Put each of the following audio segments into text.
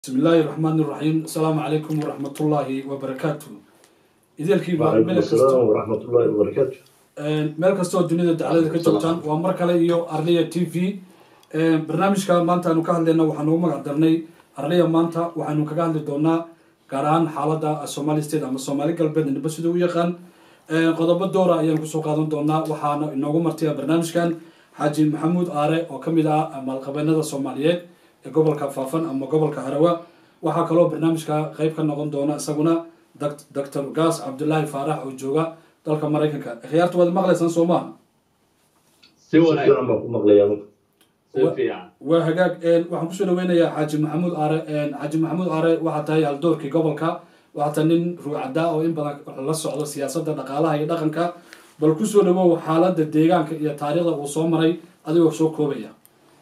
bismi illaahi raxmaani raxiim asalaamu calaykum waraxmatullaahi wabarakaatu ideelkiiba وعليكم meel السلام kasto ورحمة الله وبركاته meel kastoo dunida daclada ka joogtaan waa mar kale iyo arliya t v barnaamijka maanta aanu ka hadlayna waxaanu ugu magac darnay arliya maanta waxaynu kaga hadli doonaa gaar ahaan xaalada somali state ama soomaali galbeed niba sida u yaqaan qodobo doora ayaan kusoo qaadan doonaa waxaana inoogu martaya barnaamijkan xaaji maxamuud aare oo kamid ah maalqabeenada soomaaliyeed ee gobolka faafan ama gobolka harawa waxaa kaloo barnaamijka qeyb ka noqon doona isaguna doctor gaas cabdulaahi faarax oo jooga dalka maraykanka khiyaarta waad maqlaysaan soo maaha si wanaagsan fiican baan ku maqlayaa si fiican waa hagaag waxaan kusoo dhaweynayaa xaaji maxamuud aare xaaji maxamuud aare waxaa tahay haldoorkii gobolka waxaa tahay nin ruucada oo in badan la socdo siyaasadda dhaqaalaha iyo dhaqanka bal kusoo dhawow xaaladda deegaanka iyo taariikhda uu soo maray adigoo soo koobaya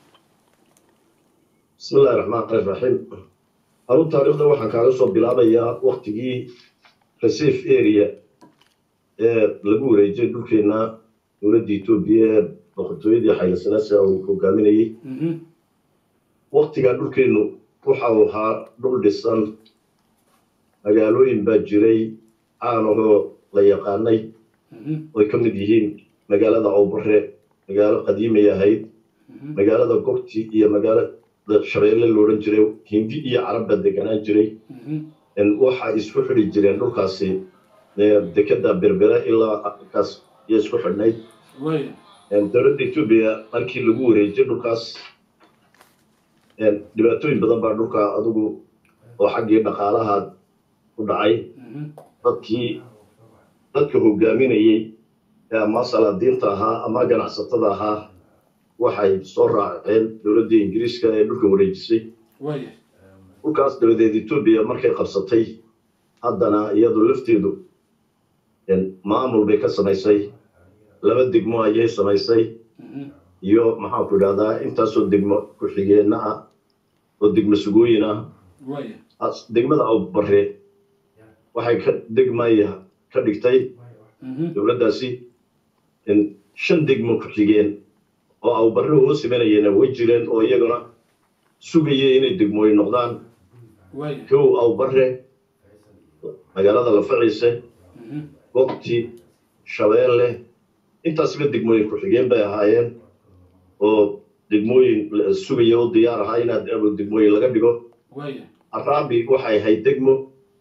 بسم الله الرحمن الرحيم أرون تاريخنا waxaan kaaga soo bilaabayaa waqtigii Recife area ee lagu wareejiyay dhulkeena dowladda Itoobiya ee boqortooyadii Haile Selassie uu hogaaminayay Mhm, waqtigaa dhulkeenu waxa uu ahaa dhul dhisan magaalooyin baa jiray caan ahoo la yaqaanay mhm, oo ay ka mid yihiin magaalada Awbare magaalo qadiimay ahayd mhm, magaalada Gogti iyo magaalada Shabeelle la odhan jiray Hindi iyo Carab baa deganaan jiray mhm, in waxa isku xidhi jireen dhulkaasi ee, dekeda berbera ilaa halkaas iyo isku xidhnayd waaya Een, dowladda Ethiopia markii lagu wareejiyay dhulkaas een, dhibaatooyin badan baa dhulka adigu oo xaggii dhaqaalaha ku dhacay mhm, dadkii dadka hogaaminayay ee ama salaadiinta ahaa ama ganacsatada ahaa waxay soo raaceen dowladda ingiriiska ee dhulka wareejisay waaya dhulkaas dabadeed etoobiya markay qabsatay haddana iyadu lafteedu een, maamul bay ka samaysay laba degmo ayay samaysay mhm, iyo maxaanku idhahdaa intaasoo degmo ku-xigeenna ah oo degmo sugooyin ah waaya As- degmada awbare waxay ka degmaya ka dhigtay mhm, dowladdaasi in shan degmo ku-xigeen oo awbare hoos imanayana way jireen oo iyaguna sugaya inay degmooyin noqdaan waaya kow awbare magaalada lafaciise mhm, gogti shabeelle intaasba degmooyin ku-xigeen bay ahaayeen oo degmooyin la- sugaya oo diyaar ahaa inaad abo degmooyin laga dhigo waaya araabi waxay ahayd degmo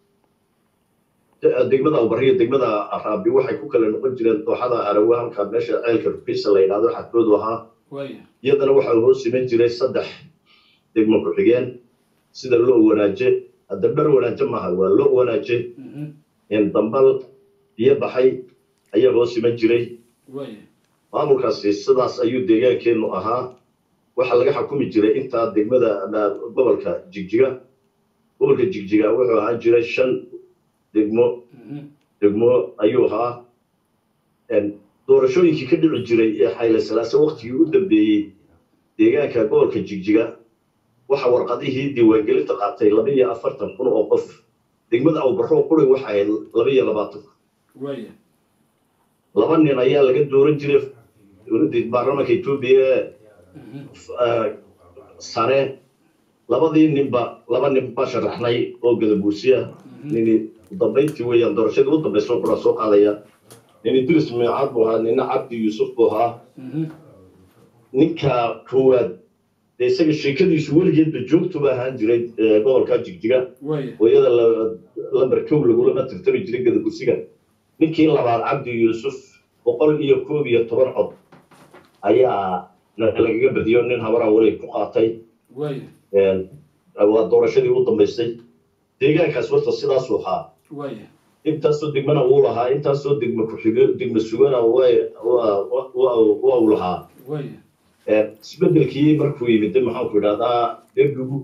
de- degmada awbare iyo degmada araabi waxay ku kala noqon jireen dooxada arawe halka meesha ceelka rukiisa la yidhahdo xadkoodu ahaa waaya iyadana waxaa hoos iman jiray saddex degmo ku-xigeen sida loo wanaaje hadda dhar wanaaje maaha waa loo wanaaje mhm, in dambal biyo baxay ayaa hoos iman jiray waaya maamulkaasi sidaas ayuu deegaankeennu ahaa waxaa laga xukumi jiray intaa degmada ama gobolka jigjiga gobolka jigjiga wuxuu ahaan jiray shan degmo mhm, degmo ayuu ahaa Een, doorashooyinkii ka dhici jiray ee xayle salaase waqtigii u dambeeyey deegaanka gobolka jigjiga waxa warqadihii diiwaangelinta qaatay laba iyo afartan kun oo qof degmada awbarro quri waxa ahayd laba iyo labaatan waaya laba nin ayaa laga dooran jiray dowladda baarlamaanka etoobiya ee mhm, ah, sare labadii ninba laba nin baa sharaxnay oo gadabuusiya mhm, nini dambayntii weeyaan doorashadii u dambaysa oo kula soo qaadaya nin idris miicaad buu ahaa nina cabdi yuusuf buu ahaa mhm, ninka koowaad dee isaga sheekadiisu weligeedba joogtuba ahaan jiray eh, gobolka jigjiga waaya oo iyada la- lambar kow lagulama tirtami jiray gadabuusiga ninkii labaad cabdi yuusuf boqol iyo koob iyo toban cod ayaa na- lagaga badiyo nin habaraa weli ku qaatay waaya Een, waa doorashadii u dambaysay deegaankaas horta sidaasuu ahaa waaya intaasoo degmana wuu lahaa intaasoo degma ku-xige degma sugana way- waa waa- waa uu lahaa waaya Een, isbedelkii markuu yimid maxaanku idhahdaa dergigu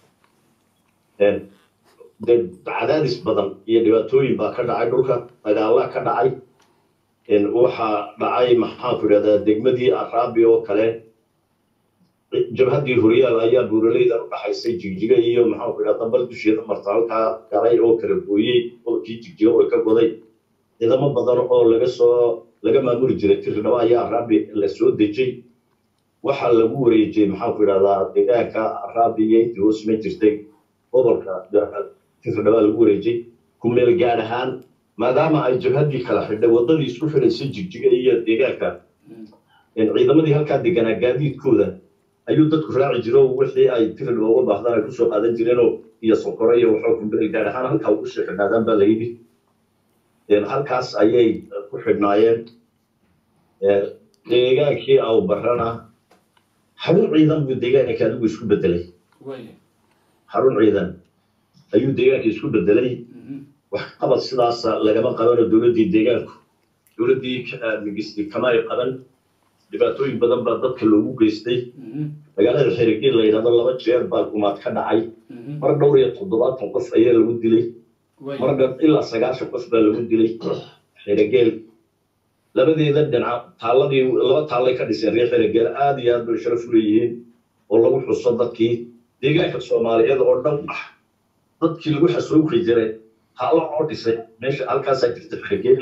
een, dee cadaadis badan iyo dhibaatooyin baa ka dhacay dhulka dagaala ka dhacay Een, waxaa dhacay maxaanku idhahdaa degmadii araabi oo kale jabhaddii horyaal ayaa buuraleyda u dhaxaysay jigjiga iyo maxaanku idhahdaa dambal dusheeda marta halkaa galay oo kala gooyey qolkii jigjiga oo ka goday ciidamo badan oo laga soo laga maamuli jiray tirdhabo ayaa araabi la soo dejay waxaa lagu wareejiyey maxaanku idhahdaa deegaanka araabi iyo intii hoos ma jirtay gobolka tirdhabaa lagu wareejay ku meel gaad ahaan maadaama ay jabhaddii kala xidhay waddadii isku xidhaysay jigjiga iyo deegaanka ciidamadii halkaa deganaa gaadiidkooda ayuu dadku raaci jiro wixii ay tirdhaba uga baahdaan ay kusoo qaadan jireenoo iyo sonkore iyo waxoo ku meel gaad ahaan halkaa ugu sii xidhnaadaan baa la yidhi halkaas ayay ku xidhnaayeen deegaankii aw barana xarun ciidan buu deegaanka adigu isku bedelay xarun ciidan ayuu deegaanka isku bedelay wax qabad sidaasa lagama qabano dowladdii deegaanku dowladdii migistay kama ay qaban dhibaatooyin badan baa dadka loogu geystay magaalada xerigeel la yidhahdo laba jeer baa gumaad ka dhacay mar dhowr iyo toddobaatan qof ayaa lagu dilay mar ilaa sagaashan qof baa lagu dilay xerigeel labadeeda dhinac taalladii laba taallay ka dhiseen reer xerigeel aad iyo aad bay sharaf u leeyihiin oo lagu xuso dadkii deegaanka soomaaliyeed oo dhan ah dadkii lagu xasuuqi jiray taallo oo dhisay meesha halkaasaa jirta xerigeel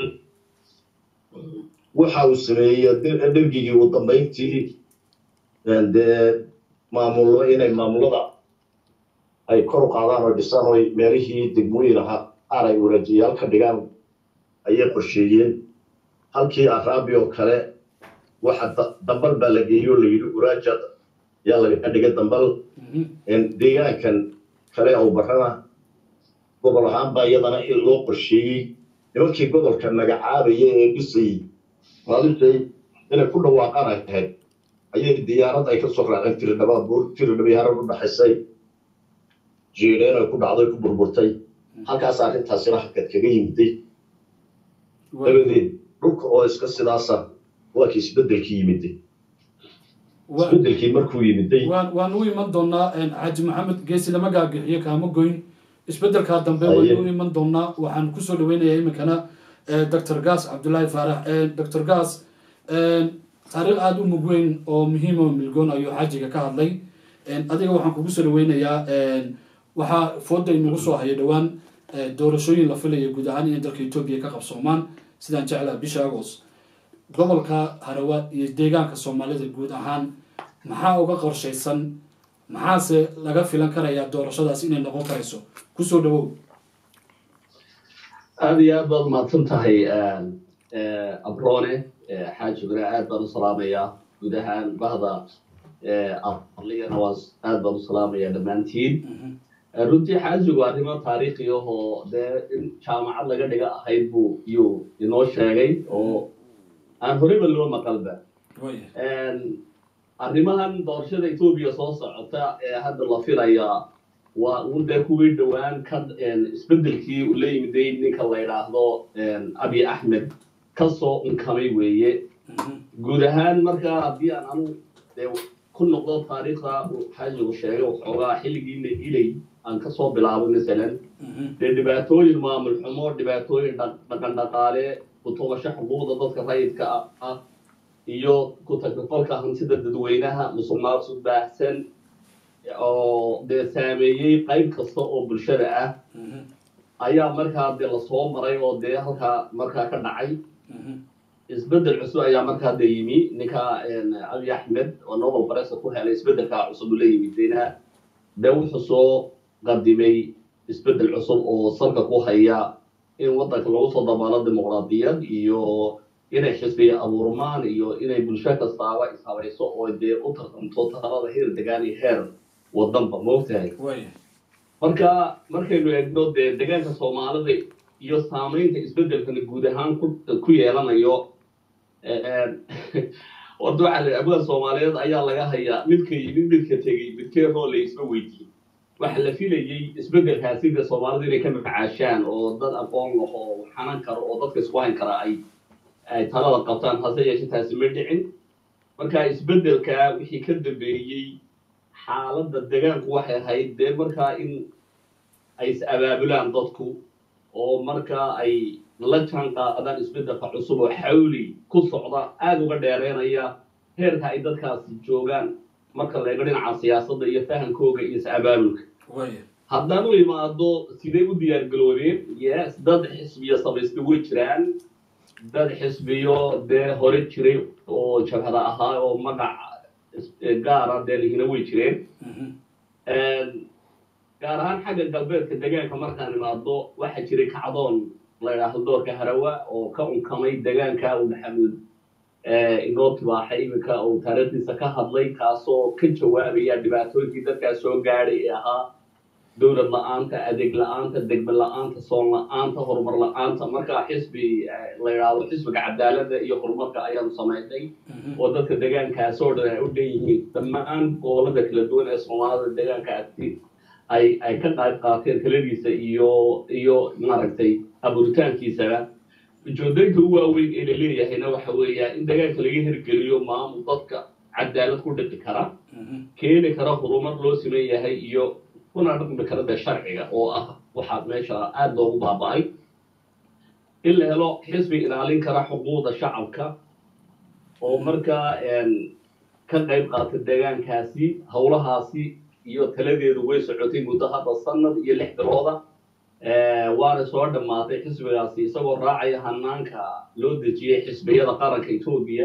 waxa uu sameeyey dhergigii ugu dambayntii dee maamullo inay maamulada ay kor u qaadaan oo dhisaan oo meelihii degmooyin ahaa qaar ay wareejiyaal ka dhigaan ayay qorsheeyeen halkii araabi oo kale waxa dambal baa la geeyey oo la yidhi uraaja yaa laga dhigay dambal deegaankan kale oo barana gobol ahaan baa iyadana in loo qorsheeyey nimankii gobolka magacaabaya ee dhisayey maalintay inay ku dhawaaqaan ahayd ayay diyaarad ay ka soo raaceen tiridhabaa buur tiridhabii harar u dhaxaysay jiireen ay ku dhacday ku burburtay halkaas arrintaasina hakad kaga yimiday dabadeed dhulka oo iska sidaasa waa kii isbedelkii yimiday isbedelkii markuu yimiday waan u iman doonaa xaaji maxamed geesi lama gaagixiyo kaama goyn isbedelkaa dambe waynu u iman doonaa waxaan kusoo dhaweynayaa iminkana doctor gas cabdullaahi faarax doctor gas taariikh aada u mug weyn oo muhiim oo milgoon ayuu xaajiga ka hadlay adiga waxaan kugu soo dhaweynayaa waxaa fooda inagu soo haya dhowaan doorashooyin la filaya guud ahaan inay dalka etoobiya ka qabsoomaan sidaan jeclaa bisha agos gobolka harawaad iyo deegaanka soomaalida guud ahaan maxaa uga qorshaysan maxaase laga filan karayaa doorashadaas inay noqon karayso kusoo dhawow aada iyo aad baad umahadsan tahay abrone xaajiguna aad baan u salaamayaa guud ahaan bahda arligana waa aad baan u salaamayaa dhammaantiin runtii xaajigu arrimo taariikhi ahoo dee in jaamacad laga dhiga ahayd buu yuu inoo sheegay oo aan horeyba loo maqalba arrimahan doorashada etoobiya soo socota ee hadda la filayaa waa un dee kuwii dhowaan ka isbedelkii uu la yimiday ninka la yidhaahdo abi axmed kasoo unkamay weeye guud ahaan markaa haddii aan anu dee ku noqdo taariikhda uu xaajigu sheegay waxoogaa xilligiina ilay aan kasoo bilaabo masalan dee dhibaatooyin maamul xumo dhibaatooyin dhaqan dhaqaale kutubasho xuquuqda dadka rayidka ah iyo ku tagrifalka hantida dadweynaha musuq maasuq baahsan oo dee saameeyey qayb kasta oo bulshada ah ayaa markaa dee lasoo maray oo dee halkaa markaa ka dhacay isbedel cusub ayaa markaa dee yimi ninka abi axmed oo nobel baresa ku helay isbedelkaa cusub uu la yimidayna dee wuxuu soo qadimay isbedel cusub oo salka ku haya in waddanka lagu soo dabaalo dimuqraadiyad iyo inay xisbiya abuurmaan iyo inay bulsho kastaaba ishabayso oo dee u tartamto talada heer degaan iyo heer wadanba moogtahay marka markaynu eegno dee degaanka soomaalida iyo saamaynta isbedelkana guud ahaan ku yeelanayo horta waxaa la abwada soomaaliyeed ayaa laga hayaa midka yimid midka tegey midkee roo la isma weydiin waxa la filayey isbedelkaasi dee soomaalida inay ka macaashaan oo dad aqoon laho oo xanan karo oo dadka isku hayn kara ay ay talada qabtaan hase yeeshe taasi ma dhicin marka isbedelka wixii ka dambeeyey xaaladda degaanku waxay ahayd dee markaa in ay is abaabulaan dadku oo markaa ay la jaan qaadaan isbedelka cusub oo xawli ku socda aada uga dheereynaya heerka ay dadkaasi joogaan marka la eego dhinaca siyaasadda iyo fahankooga iyo is abaabulka haddaan u imaado sidee u diyaargaroobeen yes dad xisbiyo samaystay way jiraan dad xisbiyo dee hore jiray oo jabhada ahaa oo magac gaara dee lihina way jireen gaar ahaan xagga galbeedka degaanka markaan imaado waxaa jiray kacdoon la yidhaahdo doorka harawa oo ka unkamay degaanka uu maxamuud inoo tibaaxay iminka uu taariikhdiisa ka hadlay kaasoo ka jawaabaya dhibaatooyinkii dadkaas soo gaadhay ee ahaa dowlad la-aanta adeeg la-aanta degme la-aanta soon la-aanta horumar la-aanta markaa xisbi la yidhaahdo xisbiga cadaaladda iyo horumarka ayaanu samaynay oo dadka degaankaasoo dhan ay u dhan yihiin dhammaan gobolada kala duwan ee soomaalida degaankaasi ay ay ka qayb qaateen taladiisa iyo iyo maaragtay abuuritaankiisaba ujeedooyinka u waaweyn ee la leeyahayna waxa weeya in degaanka laga hirgeliyo maamul dadka cadaalad ku dhiqi kara keeni kara horumar loo siman yahay iyo kuna dhaqmi kara dee sharciga oo ah waxaa meesha aada loogu baaba-ay in la helo xisbi ilaalin kara xuquuqda shacabka oo markaa ka qayb qaata deegaankaasi howlahaasi iyo taladeedu way socotay muddo hadda sanad iyo lix bilooda waana soo dhammaatay xisbigaasi isagoo raacaya hanaanka loo dejiyey xisbiyada qaranka etoobiya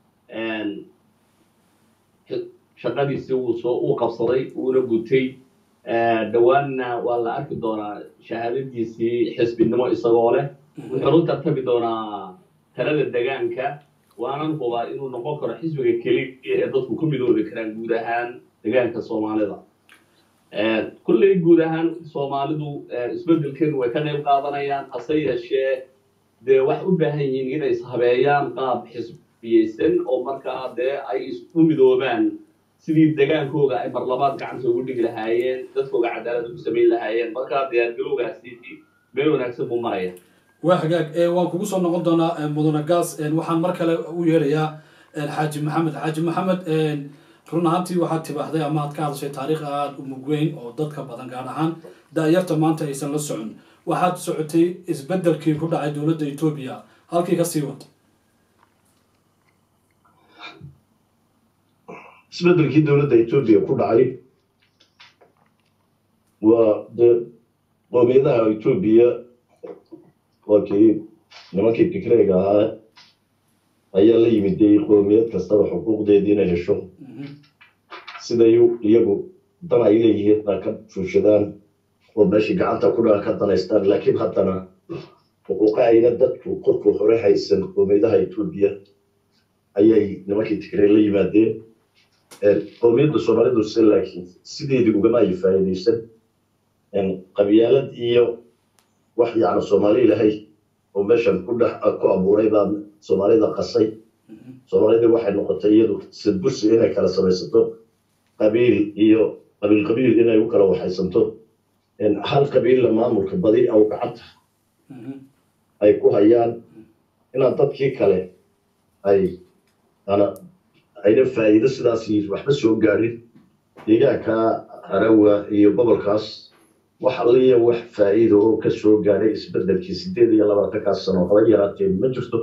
shaqadiisi wuu soo uu qabsaday uuna gutay dhowaanna waa la arki doonaa shahaadadiisii xisbinimo isagoo leh wuxuu u tartami doonaa talada degaanka waanan hubaa inuu noqon karo xisbiga keliya ee dadku ku midoobi karaan guud ahaan degaanka soomaalida kulley guud ahaan soomaalidu isbeddelkeenu way ka qayb qaadanayaan hase yeeshee dee waxay u baahan yihiin inay ishabeeyaan qaab xisbiyeysan oo markaa dee ay isu midoobaan sidii degaankooga ay marlabaad gacanta ugu dhigi lahaayeen dadkooga cadaalad ugu samayn lahaayeen markaa diyaargalowgaasi meel wanaagsan buu maraya waa hagaag waan kugu soo noqon doonaa mudane gaas waxaan mar kale u yeerayaa xaaji maxamed xaaji maxamed run ahaantii waxaad tibaaxday ama aad ka hadashay taariikh aada u mugweyn oo dadka badan gaar ahaan da-yarta maanta aysan la socon waxaad socotay isbeddelkii ku dhacay dowladda etoobiya halkii kasii wata isbeddelkii dowladda etoobiya ku dhacay waa dee qoomiyadaha etoobiya waa kii nimankii fikreega ahaa ayaa la yimid dee qoomiyad kastaba xuquuqdeedii inay hesho siday iyagu dan ay leeyihiin na ka fuushadaan oo meeshii gacanta ku dhaa ka danaystaan laakiin haddana xuquuqa ayna dadku korku hore haysan qoomiyadaha etoobiya ayay nimankii tigree la yimaadeen qoomiyadda soomaalidu se laakiin sideedii ugama ay faa'iidaysan qabyaalad iyo wax yacni soomaali ilahay oo meeshan ku dhex ku abuuray baa soomaalida qasay soomaalida waxay noqotay iyadu sadbursi inay kala samaysato qabiil iyo qabiil qabiil inay u kala waxaysanto hal qabiilla maamulka badi aw gacanta ay ku hayaan inaan dadkii kale ay ana ayna faa'iido sidaas waxba soo gaadhin deegaanka harawa iyo gobolkaas wax alliya wax faa'iido oo ka soo gaadhay isbeddelkii sideed iyo labaatankaas sano haba yaraatee ma jirto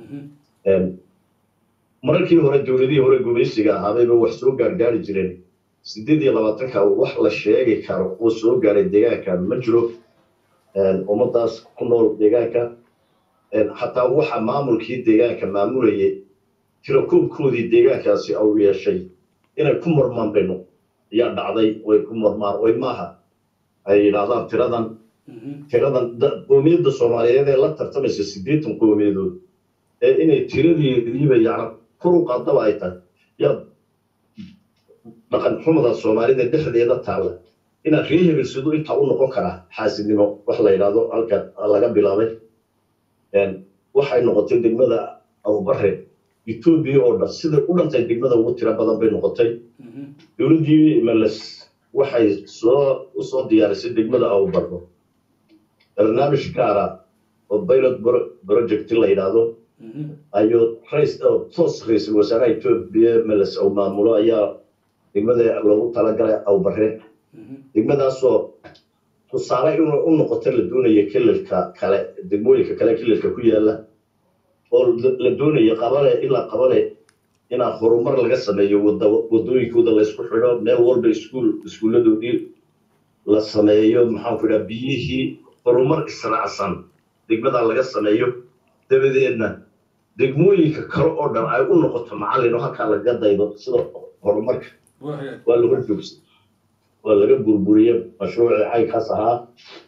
mararkii hore dowladihii hore gumaysiga ahaabayba wax soo gaargaari jireen sideed iyo labaatanka wax la sheegi karo oo soo gaadhay deegaanka ma jiro ummadaas ku nool deegaanka xataa waxa maamulkii deegaanka maamulayay tirakoobkoodii deegaankaasi au yeeshay inay ku murmaan bayno ayaa dhacday way ku murmaan way maaha ay yidhaahdaan tiradan tiradan qoomiyadda soomaaliyeed ee la tartamaysa siddeetan qoomiyadood ee inay tiradeediiba yacni kor u qaadaba ay tahay yaa dhaqan xumada soomaalida dhexdeeda taalla inaad ree hebel siduu intaa u noqon karaa xaasidnimo wax la yidhaahdo halka laga bilaabay waxay noqotay degmada abubare etoobiya oo dhan sida u dhantay degmada ugu tiro badan bay noqotay dowladdii meles waxay soo usoo diyaarisay degmada abubarro barnaamij gaara oo pilot project la yidhaahdo ayuu rais toos ra-iisul wasaaraha etoobiya meles uu maamulo ayaa degmada loogu talagalay awbare degmadaasoo tusaale inuu u noqoto la doonaya kelilka kale degmooyinka kale kelilka ku yaala oo la doonaya qabale ilaa qabale inaa horumar laga sameeyo wadooyinkooda laysku xidho meel walba iskuul iskuulladoodii la sameeyo maxaanku idhaha biyihii horumar israacsan degmada laga sameeyo dabadeedna degmooyinka kale oo dhan ay u noqoto macallin oo halkaa laga daydo sida horumarka waa la horjoogsa waa laga burburiyey mashruucii caynkaas ahaa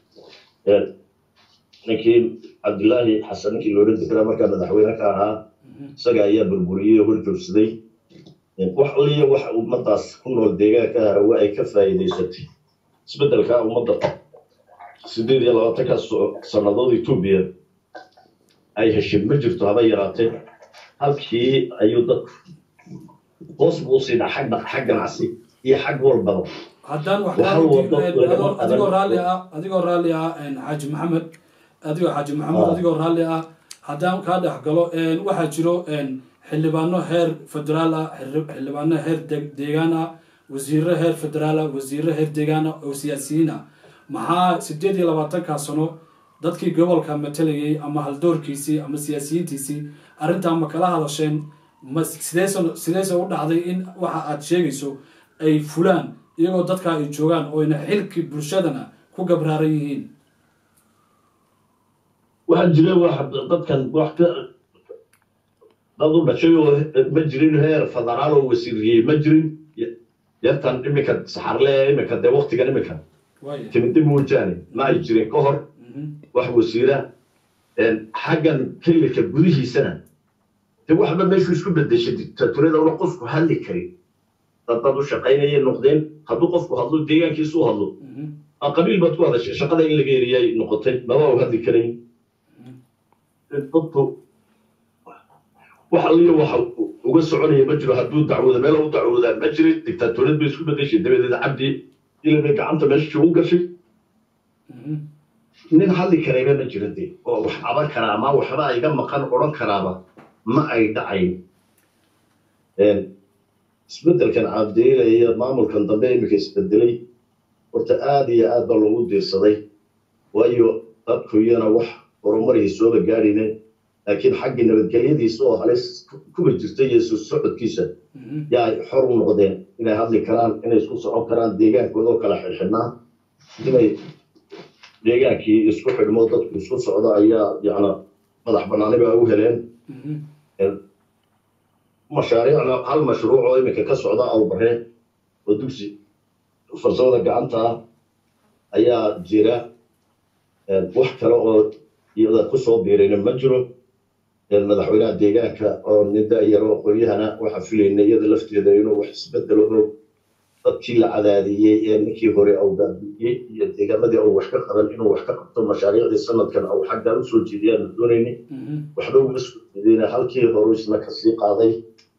ninkii cabdilaahi xasan ninkii loola degraa markaa madaxweyne ka ahaa isaga ayaa burburiyey oo hor joogsaday wax aliya waxa ummadaas ku nool deegaanka harawe ay ka faa'iidaysatay isbeddelka ummadda sideed iyo labaatanka sannadood etoobiya ay heshay ma jirto haba yaraatee halkii ayuu dadku hoos buu usii dhaa xag xag ganacsi iyo xag walbaba haddaan wax Waxaa wado lagama adigoo qaban. raalli ah adigoo raalli ah xaaji maxamed adigoo xaaji maxamed Ah. adigoo raalli ah haddaan kaa dhex galo waxaa jiro xildhibaano heer federaal ah xildhib- xildhibaano heer de- deegaan ah wasiiro heer federaal ah wasiiro heer deegaan ah oo siyaasiyiin ah maxaa sideed iyo labaatankaa sano dadkii gobolka matalayay ama haldoorkiisii ama siyaasiyiintiisii arrintaa ma kala hadasheen ma sideese sideese u dhacday in waxa aad sheegayso ay fulaan iyagoo dadka ay joogaan oyna xilkii bulshadana ku gabraaran yihiin waxaa jira wax dadkan wax ka dad u dhashay oo ma jirin heer federaal oo wasiiriyey ma jirin yartan iminka saxarle iminka dee waktigan iminka waaya timide moojaane ma ay jirin ka hor Mhm. wax wasiira xaggan kelilka gudihiisana de waxba meeshu isku bedeshay dictaturiyada una qofku hadli karin dad dad u shaqaynayay noqdeen hadduu qofku hadlo deegaankiisu u hadlo Mhm. aa qabiil baad ku hadashay shaqada in laga eriyay noqotay maba u hadli karayn dadku wax aliyo waxa uga soconaya ma jiro hadduu dacwooda meel u dacwoodaa ma jirin dictatoriyad bay isku bedeshay dabadeed cabdi ilabay gacanta meesha u gashay Mhm. nin hadli karayba ma jiro de oo wax qaban karaa ama waxba iga maqan odhan karaaba ma ay dhacayn isbedelkan cabdiila iyo maamulkan dambe iminka isbedelay horta aada iyo aad baa loogu diirsaday waayo dadku iyana wax horumarihii sooba gaadhine laakiin xaggii nabadgelyadiisa oo halis kuba jirta iyo isu socodkiisa Mhm. yaa ay xor u noqdeen inay hadli karaan inay isku socon karaan deegaankooda oo kala xidhxidhnaa inay deegaankii isku xidhmo dadku isku socdo ayaa yacna madax bannaani baa u heleen Mhm. mashaariicna hal mashruuc oo iminka ka socda awbaree oo dugsi farsamada gacanta ah ayaa jira wax kale oo iyada kusoo biirayna ma jiro madaxweynaha deegaanka oo nin da-yaro qoyahana waxaa filayna iyada lafteeda inuu wax isbedelo oo dadkii la cadaadiyey ee ninkii hore awgaabiyey iyo deegaamadii au wax ka qaban inuu wax ka qabto mashaariicdii sanadkan au xaggaa usoo jeediyaanu doonayni Mhm. waxba uma soo jeedina halkii hore isna kasii qaaday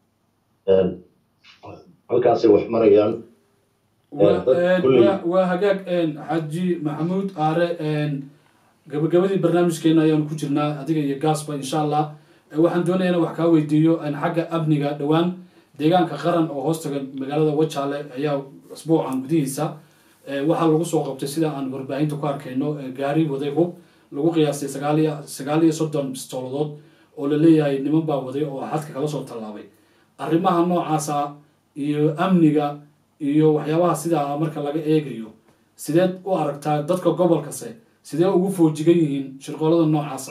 halkaasay wax marayaan Waa- dad een, kulley- waa- waa hagaag een, xaaji maxamuud aare een, gabagabadii barnaamijkeena ayaanu ku jirnaa adiga iyo gaasba insha allah Eh, waxaan doonaya inaan wax kaa weydiiyo een, xagga amniga dhowaan deegaanka qaran oo hoostaga magaalada wajaale ayaa asbuucan gudihiisa eh, waxaa lagu soo qabtay sida aan warbaahinta ku arkayno eh, gaari waday hub lagu qiyaastay sagaal iyo sagaal iyo soddon bistooladood oo la leeyahay niman baa waday oo xadka kala soo tallaabay arrimaha noocaasa iyo amniga iyo waxyaabaha sidaa marka laga eegayo sideed u aragtaa dadka gobolkase sidee ugu foojigan yihiin shirqoolada noocaasa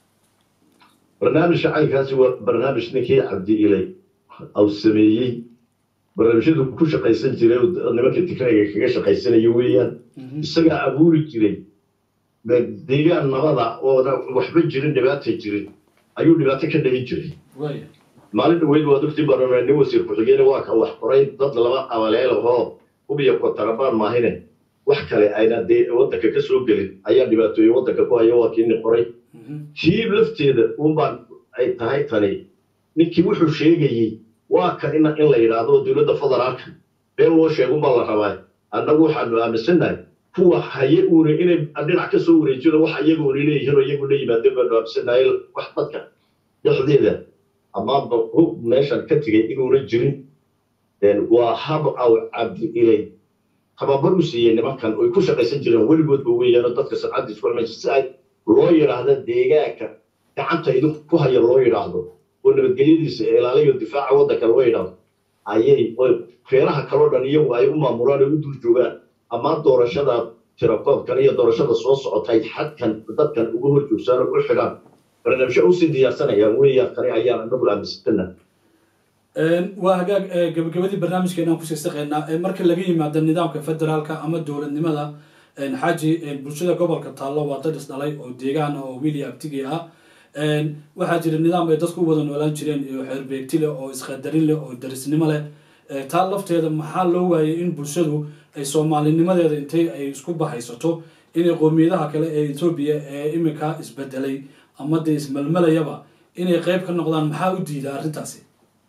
barnaamijka caynkaasi waa barnaamij ninkii cabdi ilay au sameeyey barnaamijyadu ku shaqaysan jiray oo nimanka tikrayga kaga shaqaysanaya weeyaan Mhm. isagaa abuuri jiray deegaan nabada oona waxba jirin dhibaata jirin ayuu dhibaato ka dhalin jiray waaya maalin dhaweyd waa dugti baranaa nin wasiir ku-xigeen waa ka wax qoray dad laba qabaleel oo hubiya kotarabaan maahine wax kale ayna dee waddanka ka soo gelin ayaa dhibaatooyin waddanka ku haya waa kiini qoray Mhm. kii lafteeda unbaan ay tahay tani ninkii wuxuu sheegayey waa kan in in la yidhaahdo dowladda federaalka been loo sheegunbaa la rabaa annagu waxaanu aaminsannahay kuwa haye uuna inay dhinac ka soo wareejino wax iyagoona leeyihiin oo iyagu la yimaadeen baanu aaminsannahay wax dadka dhexdeeda amaanba hub meeshan ka tegay inuuna jirin waa hab aw cabdi ilay tababar u siiyey nimankan oy ku shaqaysan jireen weligoodba weeyaanoo dadka sancadda isku xumay si ay loo yidhaahdo deegaanka gacanta idinku ku haya loo yidhaahdo oo nabadgelyadiisa ilaalayo difaaca waddanka loo yidhaahdo ayay oy reeraha kaloo dhan iyagu ay u maamulaan oo u dul joogaan ama doorashada tirakoobkan iyo doorashada soo socotay xadkan dadkan uga hor joogsaan oo u xidhaan barnaamijyo usii diyaarsanayaan weeyaan tani ayaan anagu aaminsatana waa hagaag gabagabadii barnaamijkeena aan kusii saqaynaa marka laga yimaado nidaamka federaalka ama dowladnimada xaaji bulshada gobolka taallo waa dad isdhalay oo deegaan ah oo wili abtigi ah waxaa jira nidaam ay dadku u wada noolaan jireen iyo xeerbeegti leh oo isqadarin leh oo darisnimo leh taa lafteeda maxaa loo waayay in bulshadu ay soomaalinimadeeda intay ay isku bahaysato inay qoomiyadaha kale ee etoobiya ee iminka isbedelay ama dee ismelmelayaba inay qeyb ka noqdaan maxaa u diida arrintaasi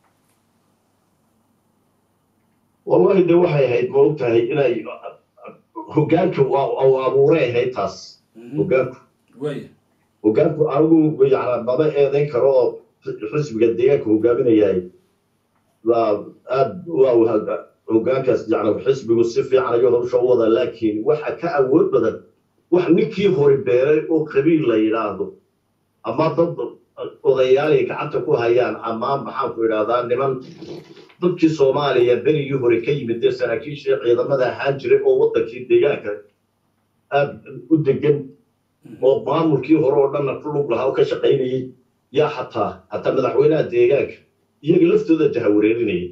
wallahi de waxay ahayd ma og tahay inay hogaanka abuuray ahayd taas hogaanku waaya hogaanku anigu yana maba eedayn karo oo xisbiga deegaanka hogaaminayahay waa aad waa hogaankaas yani xisbigu si fiican ayuu hawsha u wadaa laakiin waxa ka awood badan wax ninkii hori beeray oo qabiil la yidhaahdo ama dad odayaalay gacanta ku hayaan ama maxaanku idhahdaa niman dadkii soomaaliya berigii hore ka yimid dee saraakiishii ciidamada ahaan jiray oo waddankii deegaanka aad u degan oo maamulkii hore oo dhanna ku lug lahaa oo ka shaqaynayay yaa xataa hataa madaxweynaha deegaanka iyaga laftooda jahawareerinayay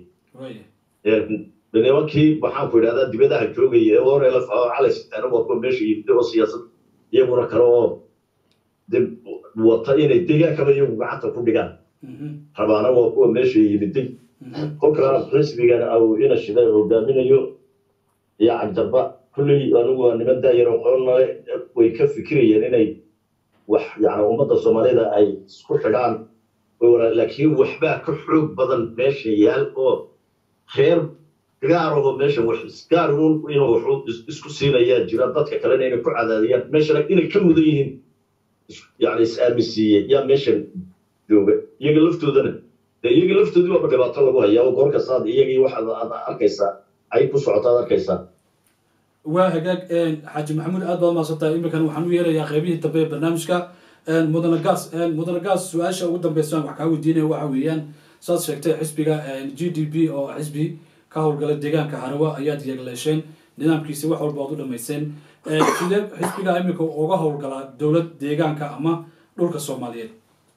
nimankii maxaanku idhahdaa dibadaha joogaya ee hore la calay sitaana waa kuwa meesha yimid oo siyaasad iyaguna kale oo de wata inay deegaankaba iyagu gacanta ku dhigaan rabaana waa kuwa meesha yimiday kolkaana xisbigan au ina shida hogaaminayo iyo cagdarba kulley anigu waa niman daayar qoonale way ka fikirayeen inay wax yani ummadda soomaalida ay isku xidhaan laakiin waxbaa ka xoog badan meesha yaal oo reer gaarahoo meesha gaar inuu waxu isku siinayaa jira dadka kalena inay ku cadaadiyaan meeshana inay ka mudan yihiin yani is-aaminsiiye yaa meeshan jooga iyaga laftoodana dee iyaga laftoodii waaba dhibaato lagu hayaa oo goor kastaad iyagii waxaad aad arkaysaa ay ku socotaad arkaysaa waa hagaag xaaji maxamuud aad baad mahadsantahay iminkan waxaan u yeerayaa qeybihii dambe ee barnaamijka mudane gaas mudane gaas su-aasha ugu dambeysaan wax kaa weydiinaya waxa weeyaan saad sheegtay xisbiga g d p oo xisbi ka howlgala deegaanka harawa ayaad yeegleesheen nidaamkiisi wax walba oad u dhamayseen sidee xisbiga iminka uga howlgalaa dowlad deegaanka ama dhulka soomaaliyeed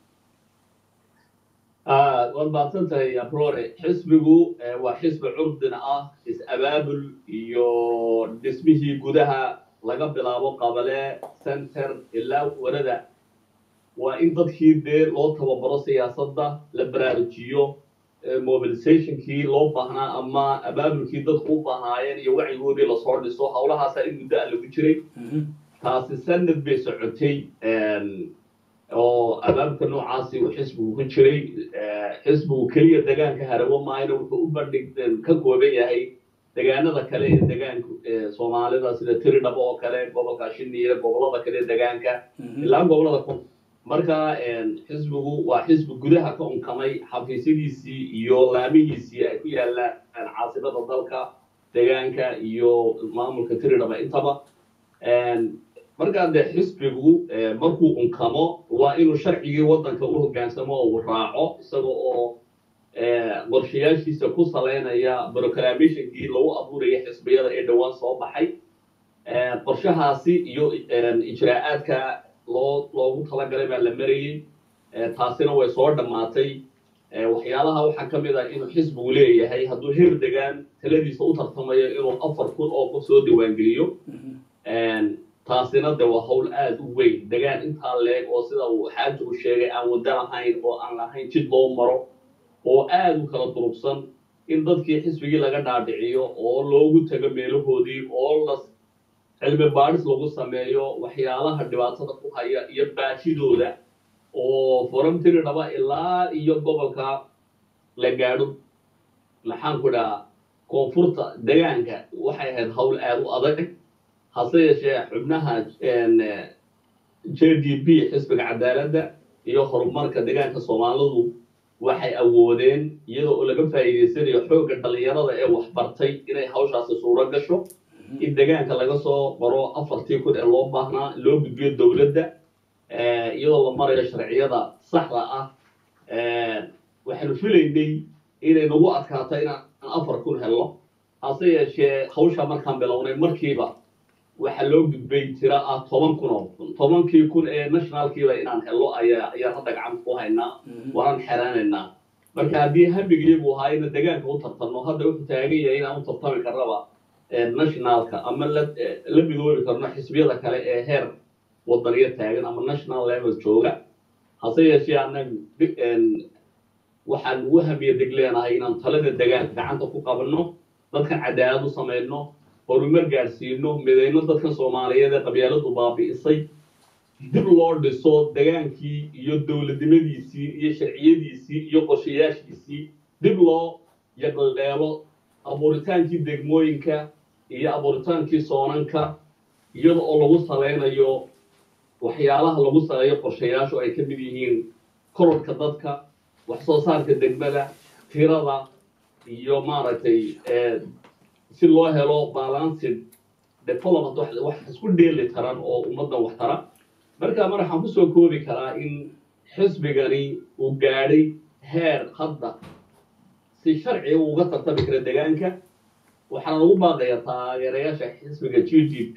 waad mahadsan tahay abrore xisbigu waa xisbi curdin ah is-abaabul iyo dhismihii gudaha laga bilaabo qabale center ilaa warada waa in dadkii dee loo tababaro siyaasadda la baraarujiyo mobilizationkii loo baahnaa ama abaabulkii dadku u baahnaayeen iyo wacyigoodii lasoo dhiso howlahaasa in muddo a lagu jiray taasi sanad bay socotay oo abaabulka noocaasi uu xisbigu ku jiray xisbigu keliya degaanka harawo maayna wuxuu u bandhig ka kooban yahay degaanada kale ee degaanka soomaalida sida tiridhabo oo kale gobolka shiniya gobolada kale ee degaanka ilaa gobolada ku marka xisbigu waa xisbi gudaha ka unkamay xafiisyadiisii iyo laamihiisii ay ku yaalaan caasimada dalka degaanka iyo maamulka tiridhaba intaba markaa dee xisbigu markuu unkamo waa inuu sharcigii waddanka u hoggaansamo oo uu raaco isaga oo qorshayaashiisa ku salaynaya broclamationkii lagu abuuraya xisbiyada ee dhowaan soo baxay qorshahaasi iyo ijraa'aadka loo loogu talagalay baa la marayey taasina way soo dhammaatay waxyaalaha waxaa ka mid ah inuu xisbigu leeyahay hadduu heer degaan taladiisa u tartamayo inuu afar kun oo qof soo diiwaangeliyo taasina de waa hawl aada u weyn degaan intaa leeg oo sida uu xaajigu sheegay aan waddo lahayn oo aan lahayn jid loo maro oo aada u kala durugsan in dadkii xisbigii laga dhaadhiciyo oo loogu tago meelahoodii oo la cilmi baadhis lagu sameeyo waxyaalaha dhibaatada ku haya iyo baashidooda oo foramtiri dhaba ilaa iyo gobolka la gaadho maxaan ku dhahaa koonfurta degaanka waxay ahayd hawl aada u adag hase yeeshee xubnaha j d b xisbiga cadaaladda iyo horumarka degaanka soomaalidu waxay awoodeen iyadoo oo laga faa'iidaysanayo xoogga dhallinyarada ee waxbartay inay hawshaasi suuro gasho in degaanka laga soo qoro afartii kun ee loo baahnaa loo gudbiyo dowladda iyadoo la marayo sharciyada saxda ah waxaanu filaynay inay nagu adkaato inaan afar kun helno hase yeeshee hawsha markaan bilownay markiiba waxaa loo gudbay tiro ah toban kun oo kun tobankii kun ee nationalkiiba inaan helno ayaa ayaan hadda gacanta ku haynaa waanaan xeraanaynaa marka haddii hamigiyagu ahaa ina degaanka u tartanno hadda wuxuu taagan yahay inaan u tartami karnaba nationalka ama la la midoobi karno xisbiyada kale ee heer wadaniya taagan ama national level jooga hase yeeshee annagu waxaan ugu hamiya deg leenahay inaan talada degaanka gacanta ku qabanno dadkan cadaalad u samayno horumar gaadhsiino midayno dadkan soomaaliyeed ee qabyaaladu baabi'isay dib loo dhiso degaankii iyo dowladnimadiisii iyo sharciyadiisii iyo qorshayaashiisii dib loo yaqaldheelo abuuritaankii degmooyinka iyo abuuritaankii soonanka iyada oo lagu salaynayo waxyaalaha lagu saleeyo qorshayaashu ay ka mid yihiin kororka dadka wax soo saarka degmada tirada iyo maaragtay si loo helo balanced development wax isku dheeli taran oo ummaddan wax tara marka mar waxaan kusoo koobi karaa in xisbigani uu gaadhay heer hadda si sharciga uga tartami kara degaanka waxaana ugu baaqayaa taageerayaasha xisbiga g d p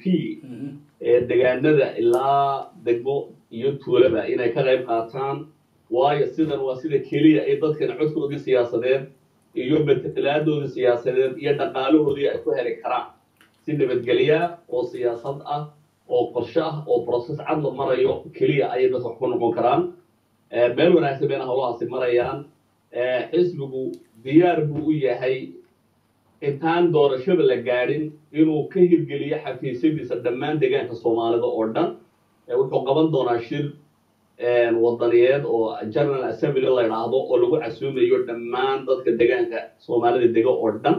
ee degaanada ilaa degmo iyo tuulaba inay ka qayb qaataan waayo sidan waa sida keliya ay dadkan codkoodii siyaasadeed iyo matalaadooda siyaasadeed iyo dhaqaalahoodii ay ku heli karaan si nabadgelya oo siyaasad ah oo qorshe ah oo process cad la marayo keliya ayay dadka wax ku noqon karaan meel wanaagsan bayna howlahaasi marayaan xisbigu diyaar buu u yahay intaan doorashada la gaadhin inuu ka hirgeliyo xafiisyadiisa dhammaan deegaanka soomaalida oo dhan wuxuu qaban doonaa shir wadaniyeed oo general assembly la idhaahdo oo lagu casuumayo dhammaan dadka deegaanka soomaalida dega oo dhan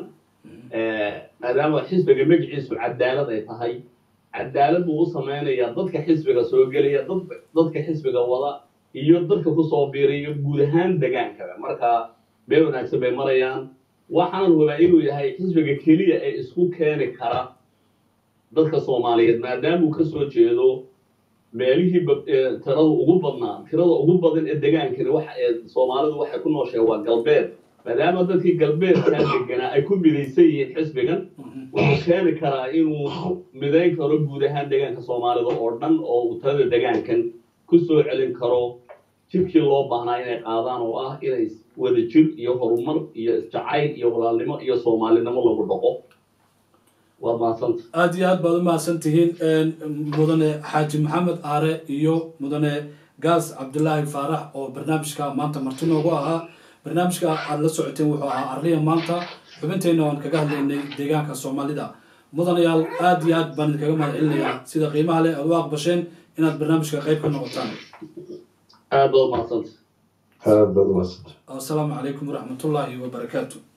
maadaama xisbiga magaciisu cadaalad ay tahay cadaalad buu u samaynayaa dadka xisbiga soo gelaya dadka xisbiga wada iyo dadka kusoo biiraya guud ahaan degaankaba marka meel wanaagsan bay marayaan waxaan hubaa inuu yahay xisbiga keliya ee isku keeni kara dadka soomaaliyeed maadaamuu ka soo jeedo meelihii tirada ugu badnaa tirada ugu badan ee degaankani waxa ee soomaalidu waxay ku nooshahay waa galbeed maadaama dadkii galbeedkaa deganaa ay ku midaysan yihiin xisbigan wuxuu keeni karaa inuu midayn karo guud ahaan deegaanka soomaalida oo dhan oo uu tirada degaankan ku soo celin karo jidkii loo baahnaa inay qaadaan oo ah inay wada jir iyo horumar iyo isjacayl iyo walaalnimo iyo soomaalinimo lagu dhaqo waad mahadsanta aada iyo aad baad u mahadsan tihiin mudane xaaji maxamed aare iyo mudane gaas cabdilaahi faarax oo barnaamijka maanta marti noogu ahaa barnaamijka aada la socoteen wuxuu ahaa arliya maanta xubinteenna waan kaga hadlaynay deegaanka soomaalida mudanayaal aada iyo aad baan idinkaga mahad celinayaa sida qiimaha leh aad u aqbasheen inaad barnaamijka qayb ka noqotaan aad baad mahadsanta aad baad umadsanta asalaamu calaykum waraxmatullaahi wabarakaatu